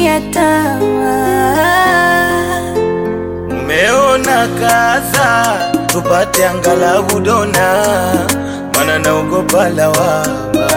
ya tamaa. Umeona kaza tupate angalau dona, mana naogopa lawama.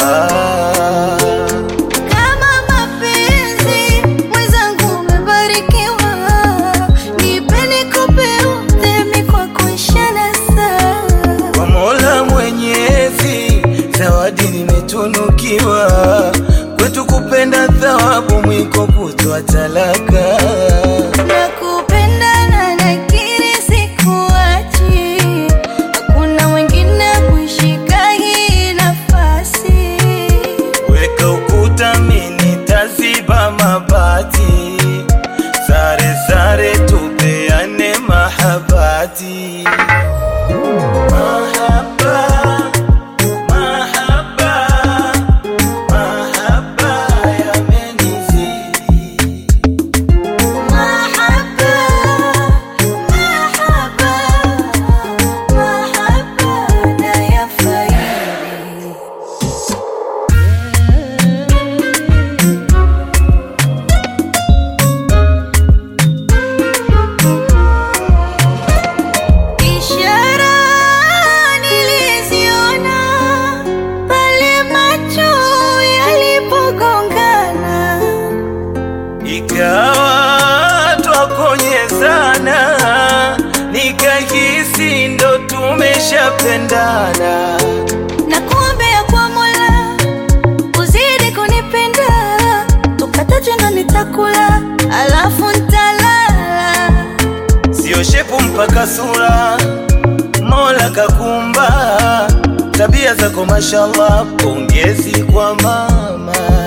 Kama mapenzi mwenzangu umebarikiwa, nipe nikupe udhemi kwa kuishana saa. Kwa Mola Mwenyezi, zawadi nimetunukiwa, kwetu kupenda thawabu, mwiko kutwa talaka. Nakupenda na nakiri sikuachi, hakuna mwingine kushika hii nafasi. Weka ukuta, mimi taziba mabati, sare sare, tupeane mahabati. Mahaba, mahaba, mahaba yamenizidi. Mahaba, mahaba, mahaba nayafaidi. Ishara niliziona pale macho yalipogongana. Ikawa twakonyezana, nikahisi ndo tumeshapendana. na kuombea kwa Mola uzidi kunipenda, tukataje ndo nitakula, alafu ntalala. Sio shepu mpaka sura, Mola kakumba. Tabia zako mashallah, pongezi kwa mama.